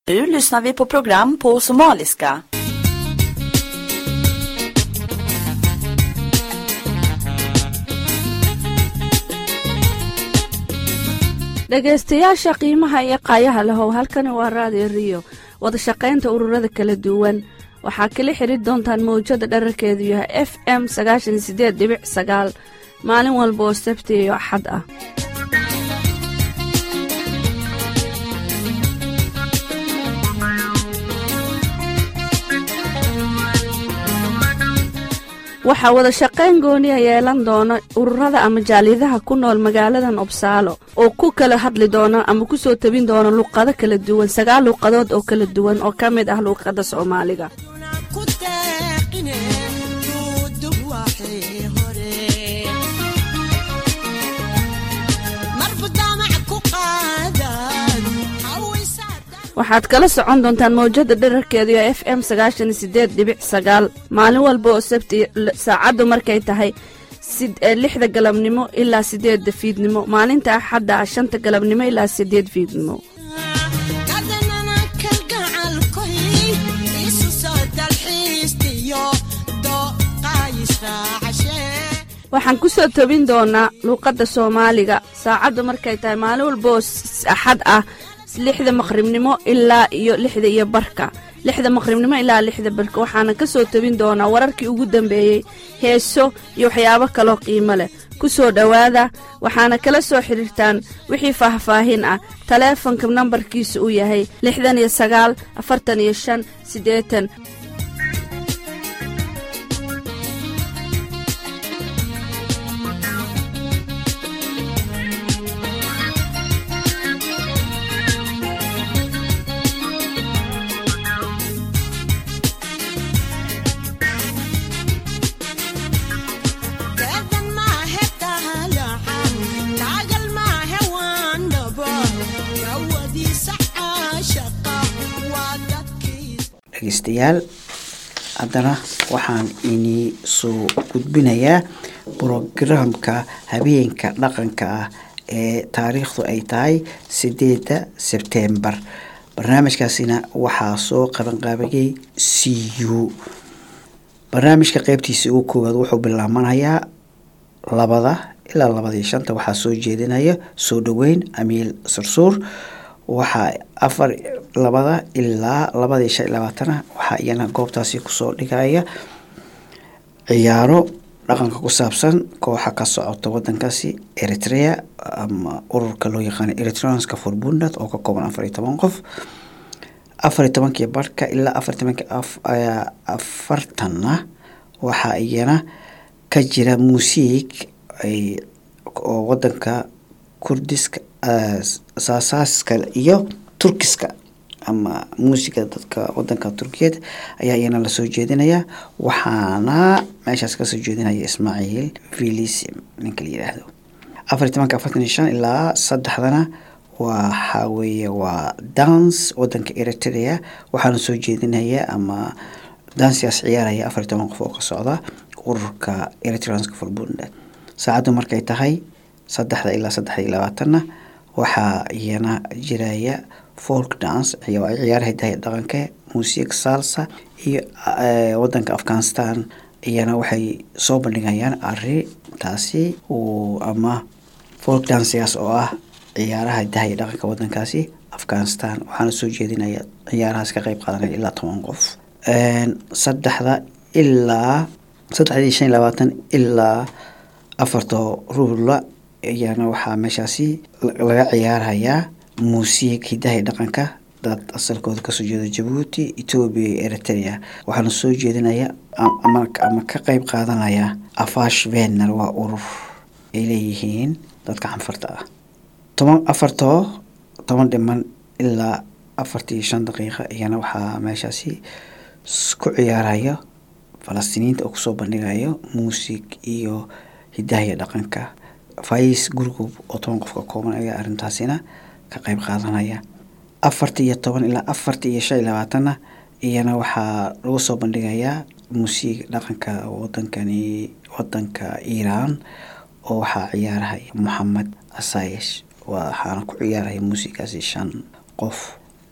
Nu lyssnar vi på program på somaliska. dhegaystayaasha qiimaha iyo qaayaha lahow halkani waa raadiyo riyo wadashaqaynta ururada kala duwan waxaa kala xidri doontaan mawjada dherarkeedu yahay f m sagaashan sideed dhibic sagaal maalin walba oo sabti iyo axad ah waxaa wadashaqayn gooniya yeelan doona ururada ama jaaliyadaha ku nool magaaladan obsaalo oo ku kala hadli doona ama ku soo tabin doona luuqado kala duwan sagaal luuqadood oo kala duwan oo ka mid ah luuqadda soomaaliga waxaad kala socon doontaan mawjada dherarkeedu ee f m sagaashan sideed dhibic sagaal maalin walba oo sabti saacaddu markay tahay lixda galabnimo ilaa sideedda fiidnimo maalinta axadda ah shanta galabnimo ilaa sideed fiidnimo waxaan ku soo tobin doonaa luuqadda soomaaliga saacaddu markay tahay maalin walba oo axad ah lixda maqribnimo ilaa iyo lixda iyo barka lixda maqribnimo ilaa lixda barka waxaana ka soo tebin doonaa wararkii ugu dambeeyey heeso iyo waxyaabo kaloo qiimo leh ku soo dhowaada waxaana kala soo xidhiirtaan wixii faahfaahin ah taleefonka nambarkiisa uu yahay lixdan iyo sagaal afartan iyo shan siddeetan dhegeystayaal haddana waxaan inii soo gudbinayaa brograamka habeenka dhaqanka ah ee taariikhdu ay tahay sideeda sebtembar barnaamijkaasina waxaa soo qabanqaabiyey c u barnaamijka qeybtiisa ugu koowaad wuxuu bilaabanayaa labada ilaa labadii shanta waxaa soo jeedinaya soo dhoweyn amiil sursuur waxaa afar labada ilaa labadii shan iyo labaatana waxaa iyana goobtaasi kusoo dhigaya ciyaaro dhaqanka ku saabsan kooxa ka socota wadankaasi eritrea ama ururka loo yaqaano eritreanska forbunad oo ka kooban afar iyo toban qof afar iyo tobankii barhka ilaa afar tobankii afartanna waxaa iyana ka jira muusiig ay oo wadanka kurdiska saasaaska iyo turkiska ama muusiga dadka wadanka turkiyeed ayaa iyana lasoo jeedinayaa waxaana meeshaas kasoo jeedinaya ismaaciil vilisim ninka la yidhaahdo afar iyo tobanka afartan iyo shan ilaa saddexdana waxaa weeye waa dance wadanka eritrea waxaana soo jeedinaya ama dansigaas ciyaaraya afar iyo toban qof oo ka socda ururka eritreanska forbunda saacaddu markay tahay saddexda ilaa saddex iyo labaatanna waxaa iyana jiraya folk dance ciyaaraha hidaha dhaqanka muusiig salsa iyo wadanka afghanistan iyana waxay soo bandhigayaan arintaasi ama folk dancgaas oo ah ciyaaraha hidaha iyo dhaqanka wadankaasi afghanistan waxaana soo jeedinaya ciyaarahaas ka qeyb qaadanaya ilaa toban qof saddexda ilaa saddexdii shan iyo labaatan ilaa afarta rubla ayaana waxaa meeshaasi laga ciyaarayaa muusiig hidaha dhaqanka dad asalkooda kasoo jeeda jabuuti etoobiya iyo eritrea waxaana soo jeedinaya ama ka qeyb qaadanaya afash vener waa urur ay leeyihiin dadka xanfarta ah toban afartoo toban dhiman ilaa afartii shan daqiiqa iyana waxaa meeshaasi ku ciyaaraya falastiiniyiinta oo kusoo bandhigayo muusig iyo hidaha iyo dhaqanka fais gurgub oo toban qof ka kooban ayaa arrintaasina ka qeyb qaadanaya afartii iyo toban ilaa afartii iyo shan iyo labaatanna iyana waxaa lagu soo bandhigayaa muusiig dhaqanka wadankani wadanka iiraan oo waxaa ciyaarahaya moxamed asayesh waxaana ku ciyaaraya muusigaasi shan qof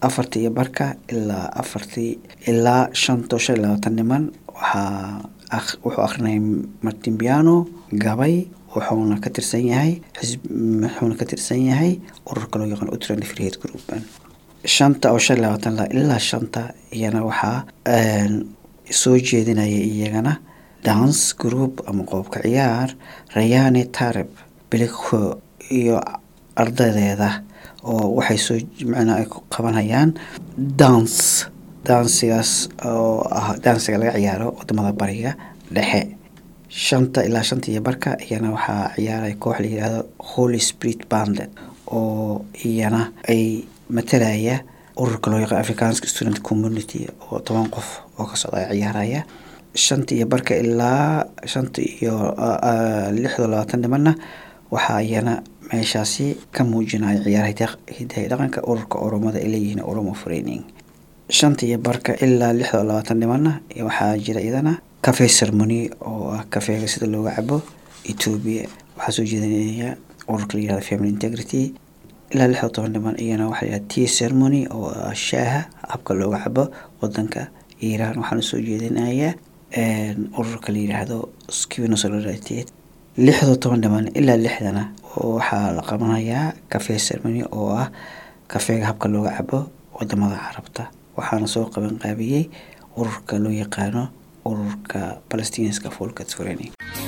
afartii iyo barka ilaa afartii ilaa shanto shan iyo labaatan niman waxaa wuxuu akrinayay martin piano gabay wuxuuna ka tirsan yahay xisb wuxuuna ka tirsan yahay ururka loo yaqaan utrand freehead group shanta oo shan iyo labaatan la ilaa shanta iyana waxaa soo jeedinaya iyagana dance group ama qoobka ciyaar rayane tareb bilikho iyo ardadeeda oo waxay soo macnaa ay qabanayaan dance dansigaas oo ah dansiga laga ciyaaro wadamada bariga dhexe shanta ilaa shanta iyo barka iyana waxaa ciyaaray koox la yidhaahdo holy spirit bandet oo iyana ay matalaya ururka loo yaqaan africanska student community oo toban qof oo ka socda ay ciyaaraya shanta iyo barka ilaa shanta iyo lixdo labaatan nimanna waxaa iyana meeshaasi ka muujinaya ciyaaraha hidaha dhaqanka ururka oromada ay leeyihiin oromo freining shanta iyo barka ilaa lixdo labaatan nimanna waxaa jira iyadana cafe ceremony oo ah kafeega sida looga cabo ethoobia waxaa soo jeedinaya ururka la yihahdo family integrity ilaa lixdo toban niman iyana waxaa yihahda tea ceremony oo ah shaaha habka looga cabo wadanka iiraan waxaana soo jeedinaya ururka la yidhaahdo skivino solidarity lixdo toban dhiman ilaa lixdana waxaa la qabanayaa cafe ceremony oo ah kafeega habka looga cabo wadamada carabta waxaana soo qaban qaabiyey ururka loo yaqaano ururka palestinianska folkat training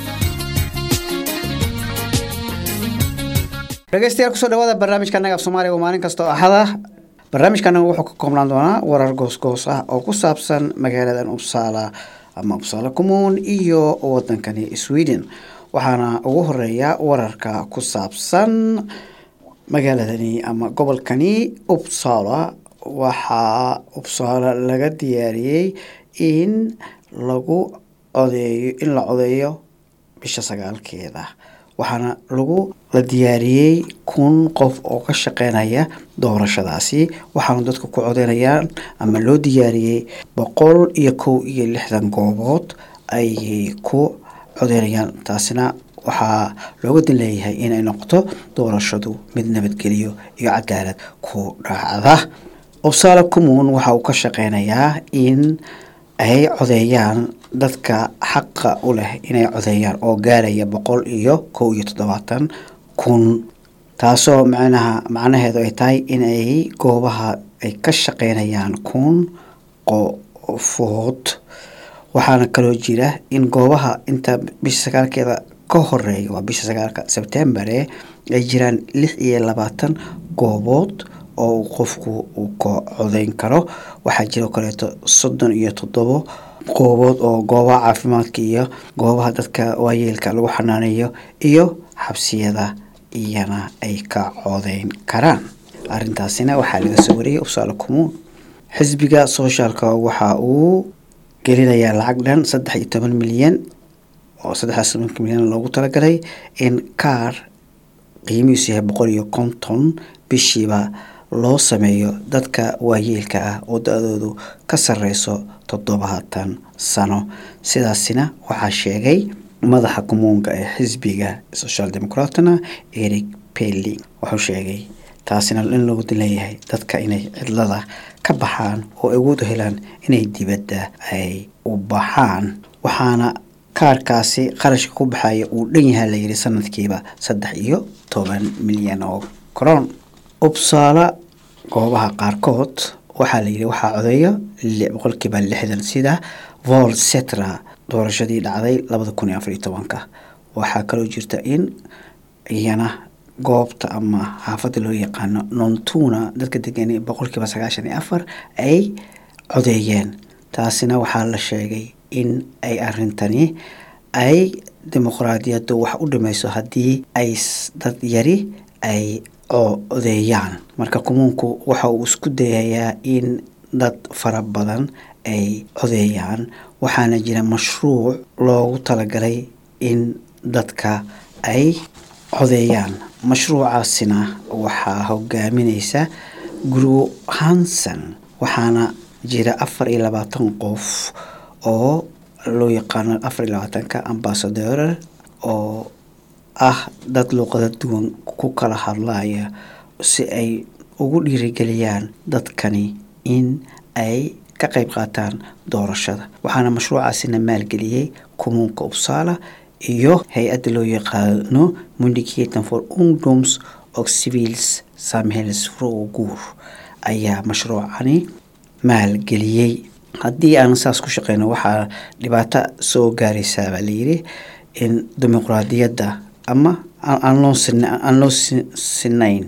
dhegeystayaal kusoo dhawaada barnaamijka naga af soomaaliga oo maalin kasta oo axada barnaamijkana wuxuu ka koobnaan doonaa warar goosgoos ah oo ku saabsan magaaladan uppsala ama uppsala commuun iyo wadankani sweden waxaana ugu horeeya wararka ku saabsan magaaladani ama gobolkani uppsala waxaa uppsala laga diyaariyey in lagu codeeyo in la codeeyo bisha sagaalkeeda waxaana lagu la diyaariyey kun qof oo ka shaqeynaya doorashadaasi waxaana dadka ku codeynayaan ama loo diyaariyey boqol iyo kow iyo lixdan goobood ayay ku codeynayaan taasina waxaa looga dan leeyahay inay noqoto doorashadu mid nabadgeliyo iyo cadaalad ku dhacda obsala commuun waxa uu ka shaqeynayaa in ay codeeyaan dadka xaqa u leh inay codeeyaan oo gaaraya boqol iyo kow iyo toddobaatan kun taasoo macnaha macnaheedu ay tahay inay goobaha ay ka shaqeynayaan kun qofood waxaana kaloo jira in goobaha inta bisha sagaalkeeda ka horeeya waa bisha sagaalka sebtembare ay jiraan lix iyo labaatan goobood oo qofku uu ka codeyn karo waxaa jiro kaleeto soddon iyo toddobo goobood oo goobaha caafimaadka iyo goobaha dadka waayeelka lagu xanaaneeyo iyo xabsiyada iyana ay ka codeyn karaan arrintaasina waxaa laga soo wariyay uppsala commuun xisbiga soshaalka waxa uu gelinayaa lacag dhan saddex iyo toban milyan oo saddexdaas tobanka milyan loogu talagalay in kaar qiimihiisu yahay boqol iyo konton bishiiba loo sameeyo dadka waayeelka ah oo da-doodu ka sareyso toddobaatan sano sidaasina waxaa sheegay madaxa kumuunka ee xisbiga social democratna eric pelling wuxuu sheegay taasina in loogu leeyahay dadka inay cidlada ka baxaan oo awood u helaan inay dibadda ay u baxaan waxaana kaarkaasi qarashka ku baxaya uu dhan yahaa layidhi sanadkiiba saddex iyo toban milyan oo koroon ubsaala goobaha qaarkood waxaa layidhi waxaa codeeyo boqolkiiba lixdan sida vol setra doorashadii dhacday labada kun iyo afar iyo tobanka waxaa kaloo jirta in iyana goobta ama xaafadda loo yaqaano nontuna dadka degan boqolkiiba sagaashan iyo afar ay codeeyeen taasina waxaa la sheegay in ay arintani ay dimuqraadiyaddu wax u dhimayso haddii ay dad yari ay codeeyaan marka kumuunku waxa uu isku dayayaa in dad fara badan ay codeeyaan waxaana jira mashruuc loogu talagalay in dadka ay codeeyaan mashruucaasina waxaa hogaamineysa guru hanson waxaana jira afar iyo labaatan qof oo loo yaqaano afar iyo labaatanka ambasador oo ah dad luuqada duwan ku kala hadlaya si ay ugu dhiirigeliyaan dadkani in ay ka qayb qaataan doorashada waxaana mashruucaasina maalgeliyey kumuunka uppsala iyo hay-adda loo yaqaano mundicaten for ungdoms og civils samhällsfrågor ayaa mashruucani maalgeliyey haddii aan saas ku shaqeyno waxaa dhibaato soo gaaraysaa baa layidhi in dimuqraadiyadda ama aan loo aan loo sinayn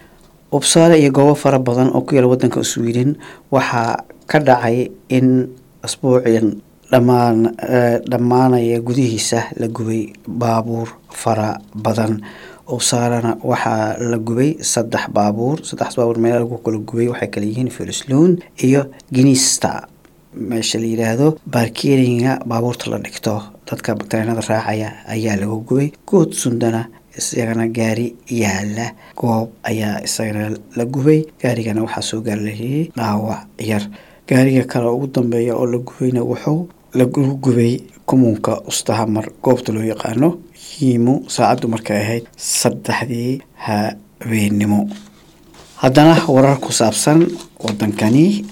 ubsaale iyo goobo fara badan oo ku yaala waddanka sweden waxaa ka dhacay in asbuucian dhamaan dhammaanaya gudihiisa la gubay baabuur fara badan ubsaalana waxaa la gubay saddex baabuur saddexdas baabuur meel lagu kala gubay waxay kala yihiin filisloon iyo ginista meesha la yidhaahdo baarkeringa baabuurta la dhigto dadka tareenada raacaya ayaa lagu gubay good sundana isagana gaari yaala goob ayaa isagana la gubay gaarigana waxaa soo gaarlayay dhaawac yar gaariga kale ugu dambeeya oo la gubayna wuxuu lagu gubay kumuunka ustahamar goobta loo yaqaano hiimo saacaddu markay ahayd saddexdii habeenimo haddana warar ku saabsan wadankani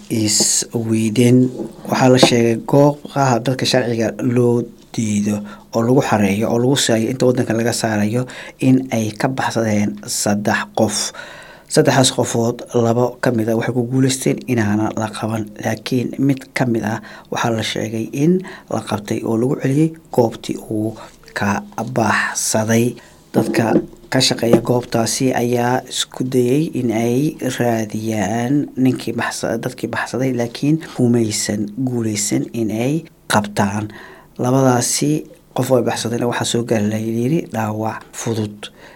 isweden waxaa la sheegay goobaha dadka sharciga loo diido oo lagu xareeyo oo lagu saayo inta wadanka laga saarayo in ay ka baxsadeen saddex qof saddexdaas qofood labo ka mid a waxay ku guuleysteen inaana la qaban laakiin mid ka mid ah waxaa la sheegay in la qabtay oo lagu celiyey goobtii uu ka baxsaday dadka ka shaqeeya goobtaasi ayaa isku dayay in ay raadiyaan ninkii dadkii baxsaday laakiin humaysan guuleysan in ay qabtaan labadaasi qof ay baxsadayna waxaa soo gaari layiri dhaawac fudud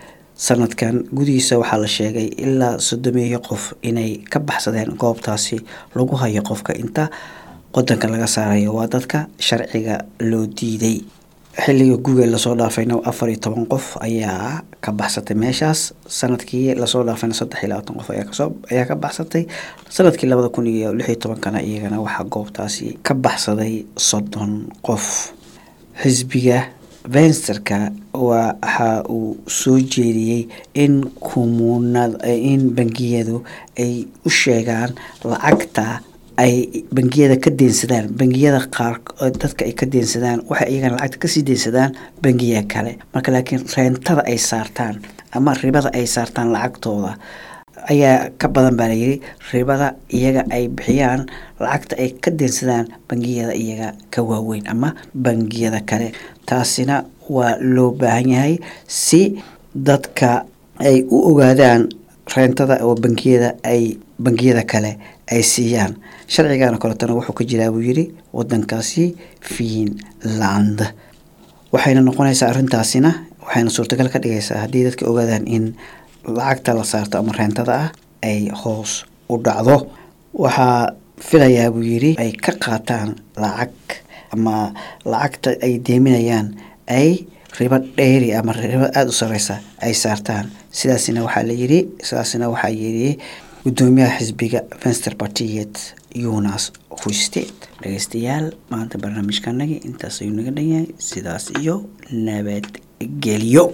sanadkan gudihiisa waxaa la sheegay ilaa soddomeeyo qof inay ka baxsadeen goobtaasi lagu hayo qofka inta wadanka laga saarayo waa dadka sharciga loo diiday xilliga guga lasoo dhaafayna afar iyo toban qof ayaa ka baxsatay meeshaas sanadkii lasoo dhaafayna saddex iyo labaatan qof ayaa ka baxsatay sanadkii labada kun iyo lix iyo tobankana iyagana waxaa goobtaasi ka baxsaday soddon qof xisbiga vensterka waxa uu soo jeediyey in kumuunad in bangiyadu ay u sheegaan lacagta ay bangiyada ka deensadaan bangiyada qaar dadka ay ka deensadaan waxay iyagana lacagta kasii deensadaan bangiya kale marka laakiin reentada ay saartaan ama ribada ay saartaan lacagtooda ayaa ka badan baa layidhi ribada iyaga ay bixiyaan lacagta ay ka deensadaan bangiyada iyaga ka waaweyn ama bangiyada kale taasina waa loo baahan yahay si dadka ay u ogaadaan reentada oo bangiyada ay bangiyada kale ay siiyaan sharcigana koletana wuxuu ka jiraa buu yidhi wadankaasi fiinland waxayna noqonaysaa arrintaasina waxayna suurtagal ka dhigaysaa haddii dadka ogaadaan in lacagta la saarto ama reentada ah ay hoos u dhacdo waxaa filayaa buu yidhi ay ka qaataan lacag ama lacagta ay deeminayaan ay ribo dheeri ama ribo aada u sareysa ay saartaan sidaasina waxaa la yidhi sidaasina waxaa yidhi gudoomiyaha xisbiga venster partiet yunas husteed dhegeystayaal maanta barnaamijkanagi intaas ayuu naga dhan yahay sidaas iyo nabadgelyo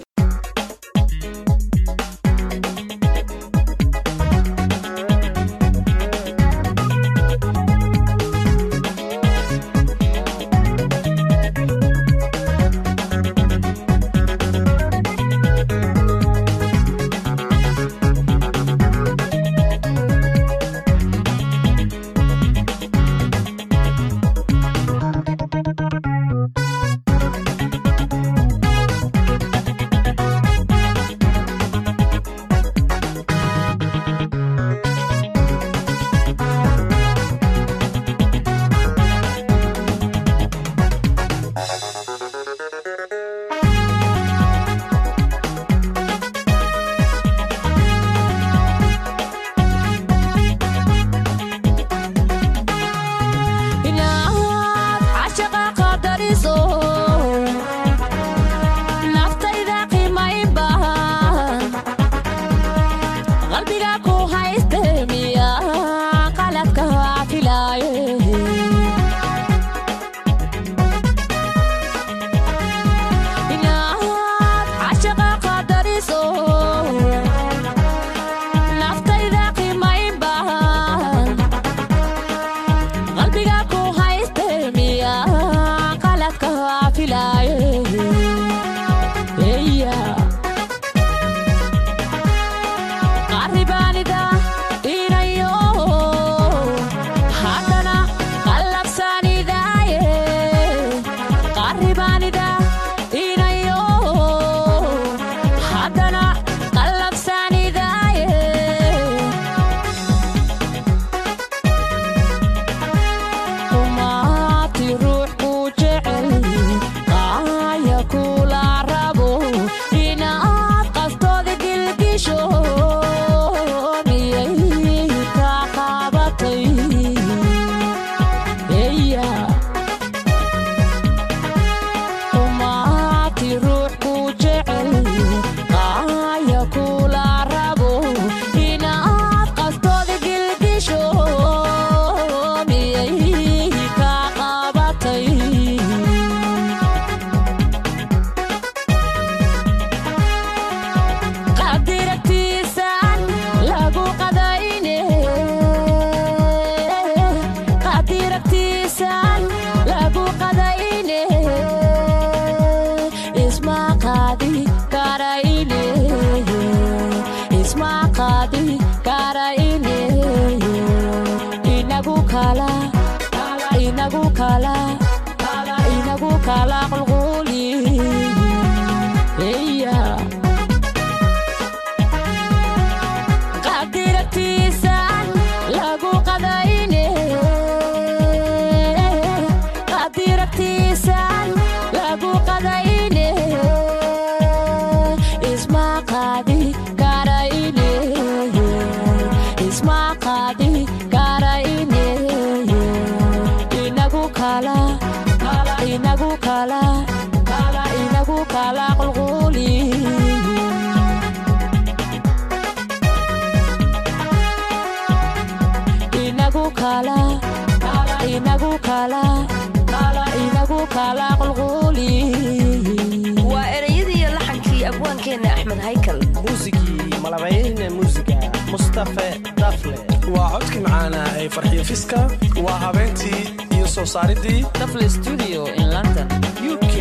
kala inagu kala inagu kala qulquli waa ereyadii iyo laxankii abwaankeenna axmed haykal muusigii malabayne muusiga mustafe dafle waa codkii macaana ee farxiyo fiska waa habeentii iyo soo saaridii dafle studio in london u k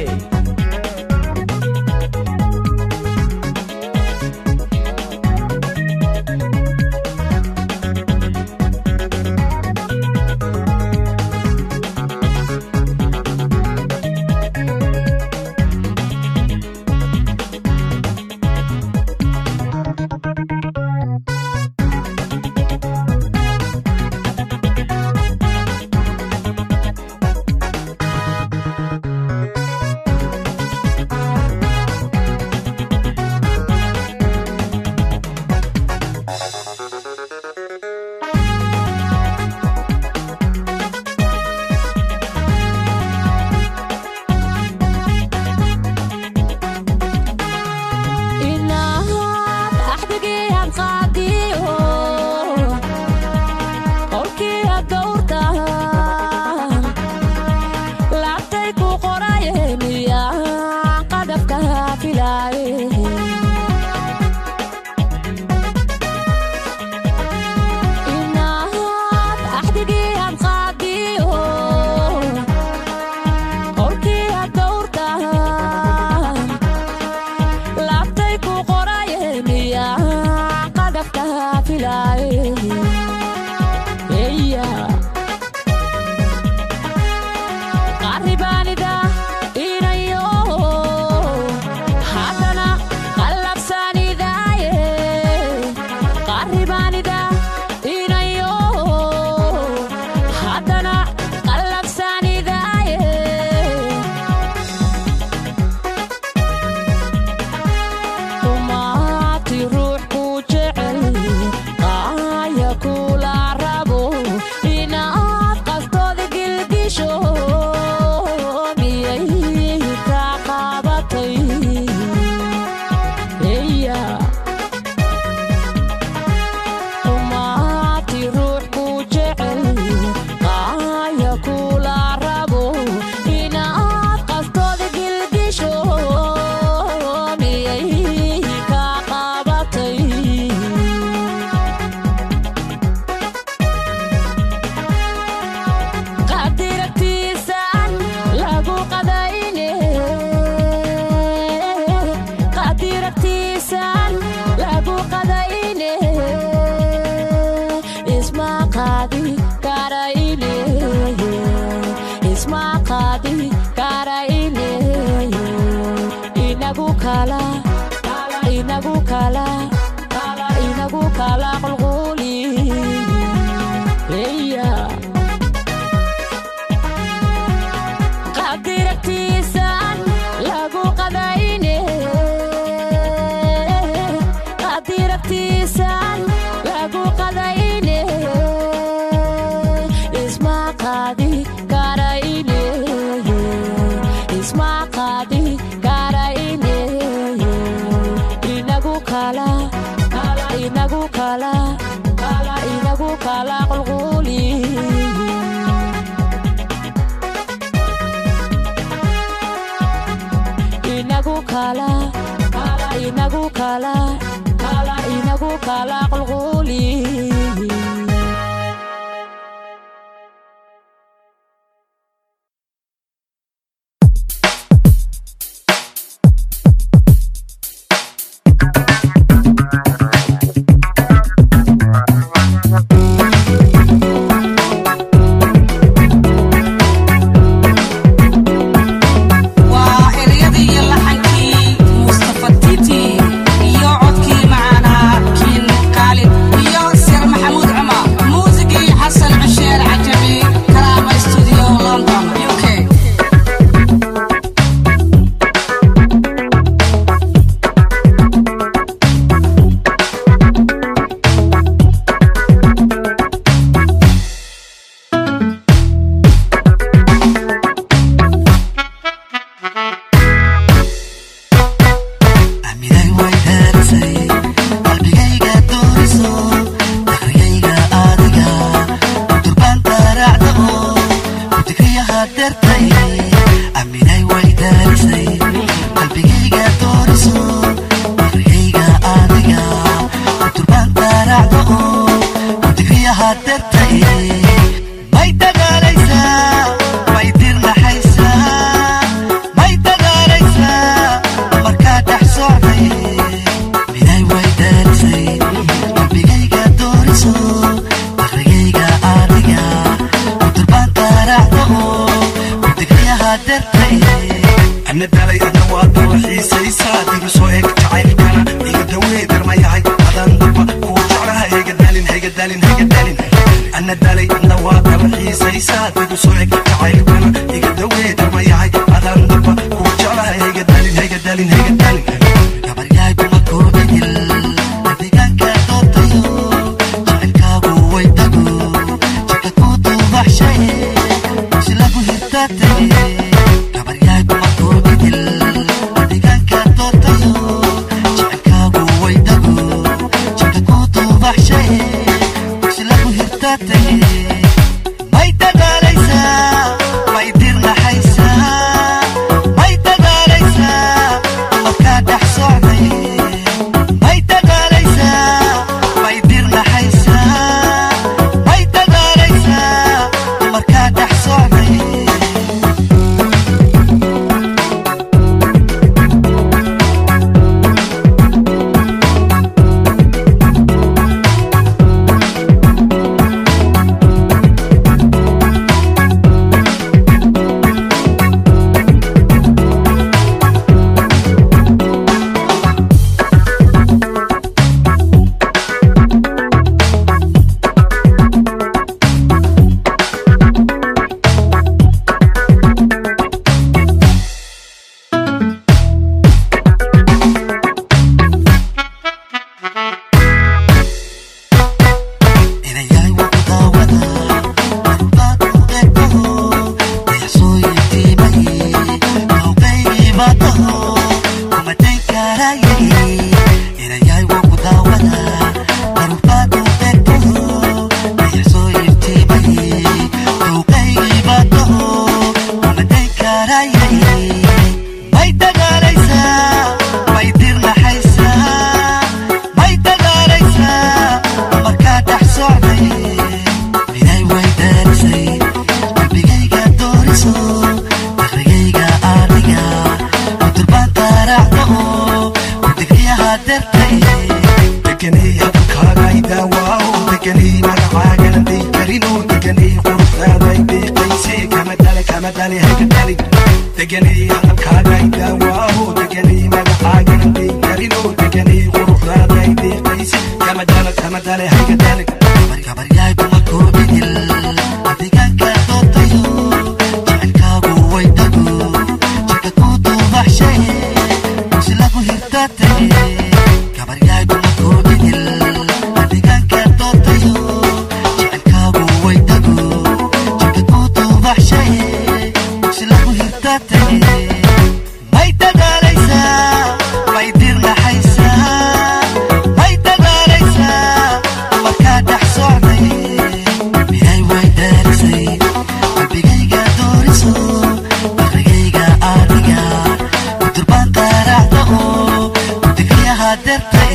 inaad axdigii aan qaadiyo qolkii aad dowrta laabtay ku qoraye miyaa qadafka filaaye inaad axdigii aan qaadiyo qolkii aad dowrta laabtay ku qoraye miyaa qadafka filaaye eya qaribaanida inayo haddana qallabsanidaaye qaribaanida inayo ana dhalay adna waa daba xiisaysaa diba soo eg jacaylkana iga dawee darmayahay adaan daba kuu jeclaha hayga dalin hayga dalin hayga dalin ana dhalay adna waa daba xiisaysaa diba soo eg jacaylkana iga dawee darmayahay adaan daba kuu jeclaha hayga dalin hayga dalin hayga dalin gabaryahay kuma koobidil adigaanka dootayo jacaylkaagu way dago jika ku duubaxshay si lagu hirtaatay gabaryahay kuma koobidil adigaanka dootayo jacaylkaagu way dago jika ku duubaxshay si lagu hirtaatay may dadaalaysaa may dirnaxaysaa may dadaalaysaa markaa dhex socday may dadaalaysaa may dirnaxaysaa may dadaalaysaa markaa dhex socday inayahay waa ku daawada arbaad u eegtaho dayaxsooyintiimay hawqaygiibaataho kuma dayn karayay inayahay waa ku daawada arbaad u eegtaho dayaxsooyintiimay hawqaygiibaataho kuma dayn karayay may dadaalaysaa may dirnaxaysaa may dadaalaysaa markaa dhex socday miday way daarisay qalbigayga dooriso dakrigayga aadiga kuturbaan taaraacda oo kudigriyaha dartay deganay hadalkaaga idaawaaw deganay magacaagana day karino deganay quruxdaaday deeqayse kama dale kama dale hayga dalin deganay hadalkaaga idaawaaw deganay magacaagana day karino deganay quruxdaaday deeqayse kama dale kama dale hayga dalin gabaryahay kuma koobidil adigaanka dootayo jacaylkaagu way dago jika ku duubaxshay si lagu hirtaatay gabaryahay kuma koobidil adigaanka dootayo jacaylkaagu way dago jika ku duubaxshay si lagu hirtaatay may dadaalaysaa may dirnaxaysaa may dadaalaysaa markaa dhex socday miday way daarisay qalbigayga dooriso dakrigayga aadiga kuturbaan taaraacda oo kudigriyaha dartay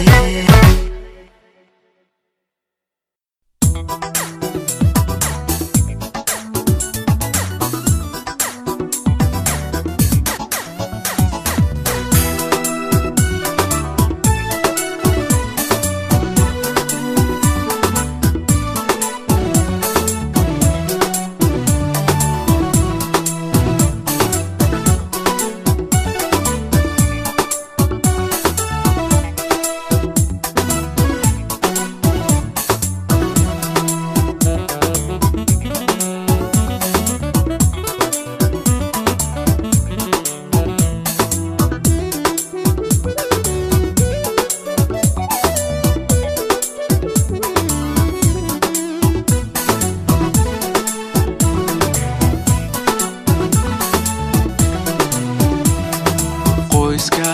qoyska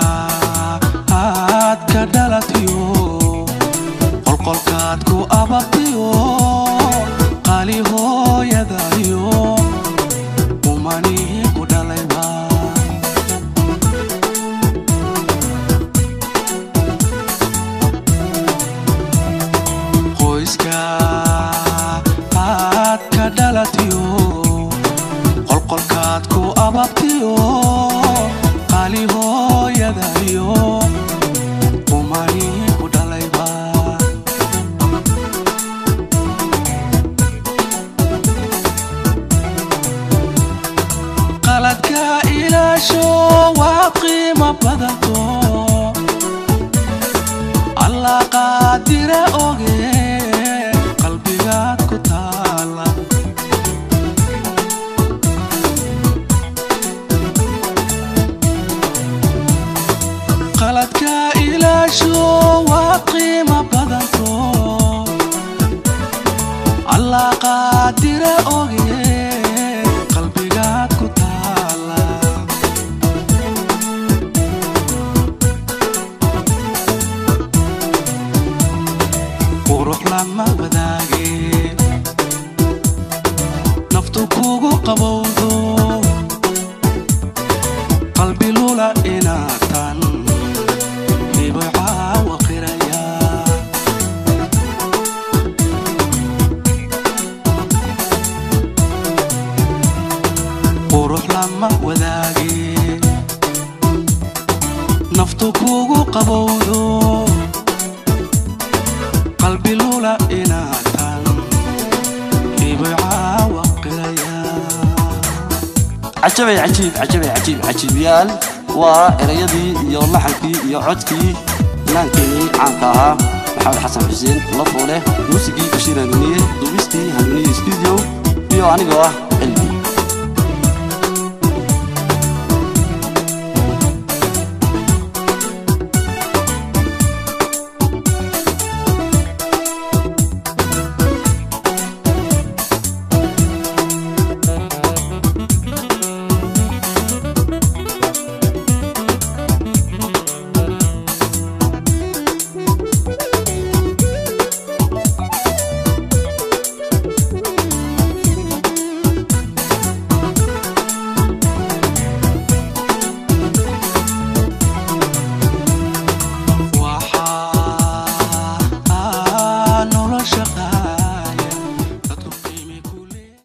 aad ka dhalatiyo qolqolkaad ku ababtiyo qali hooyadayo umani ku dhalayba qoyska aad ka dhalatiyo qolqolkaad ku ababtiyo qali hooyadayo umani ku dhalayba qaladka ilaa ilaasho waa qiimo badanto allah qaadire oge qalbigaad ku taala qaladka ilaasho waa qiimo badanto allah qaadire oge qalbigaad ku taala qurux lama wadaage naftu kugu qabowdo qalbi lula inaatan hibay caawa qiraya qurux lama wadaage naftu kugu qabowdo qalbi lula inaatan hibay caawa qiraya cajabay cajiib cajabay cajiib cajiibyaal waa erayadii iyo laxankii iyo codkii ilaankeenii caanka ahaa maxamed xasan xuseen lafoole muusigii bashiir hanuuniye duubistii hanuuniye studio iyo anigoo ah cilmi